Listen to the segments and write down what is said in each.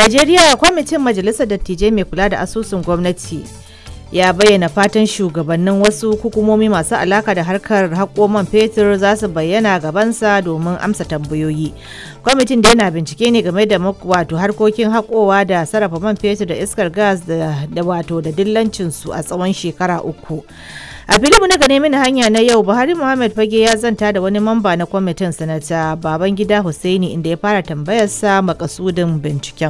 najeriya kwamitin majalisar dattijai mai kula da asusun gwamnati ya bayyana fatan shugabannin wasu hukumomi masu alaka da harkar haƙo man fetur za su bayyana gabansa domin amsa tambayoyi kwamitin da yana bincike ne game da wato harkokin haƙowa da sarrafa man fetur da iskar gas da wato da dillancinsu a tsawon shekara uku a filimu na gane mini hanya na yau buhari muhammad fage ya zanta da wani mamba na kwamitin sanata babangida hussaini inda ya fara tambayarsa makasudin binciken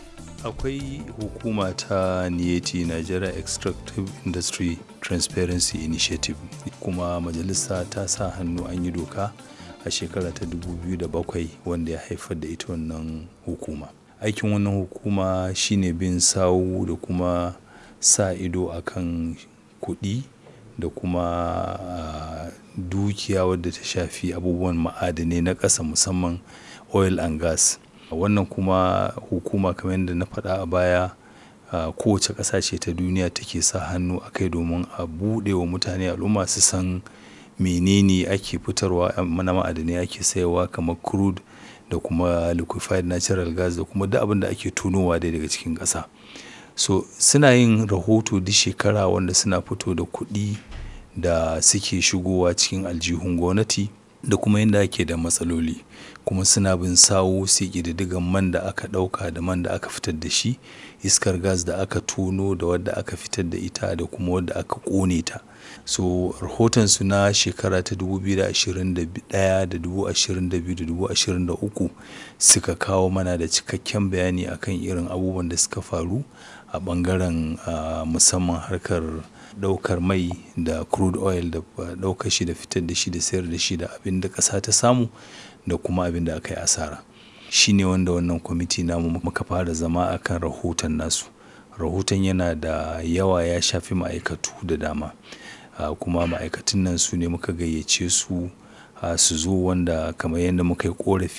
akwai hukuma ta niyeti nigeria extractive industry transparency initiative kuma majalisa ta sa hannu an yi doka a shekara ta 2007 wanda ya haifar da ita wannan hukuma aikin wannan hukuma shine bin sawu da kuma sa ido akan kuɗi da kuma uh, dukiya wadda ta shafi abubuwan ma'adanai na ƙasa musamman oil and gas wannan kuma hukuma kamar yadda na faɗa a baya uh, kowace ƙasa ce ta duniya take sa hannu a kai domin a buɗe wa mutane al'umma su san menene ake fitarwa mana ma'adanai ake sayarwa kamar crude da kuma liquefied natural gas da kuma duk abin da ake tunowa dai daga cikin ƙasa so suna yin rahoto duk shekara wanda suna fito da kuɗi da suke shigowa cikin aljihun gwamnati da kuma yadda ake da matsaloli kuma suna bin sawo sai ƙididdigan man da aka ɗauka da man da aka fitar da shi iskar gas da aka tono da wadda aka fitar da ita da kuma wadda aka ƙone ta so rahotonsu na shekara ta 2021 da 2022 da 2023 suka kawo mana da cikakken bayani akan irin abubuwan da suka faru a ɓangaren uh, musamman harkar daukar mai da crude oil da daukar shi da fitar da shi da sayar da shi da abin da ƙasa ta samu da kuma abin da aka yi asara shi ne wanda wannan kwamiti namu muka fara zama akan rahoton nasu rahoton yana da yawa ya shafi ma'aikatu da dama uh, kuma ma'aikatun nan su ne muka gayyace su uh, su zo wanda kamar yadda muka yi korafi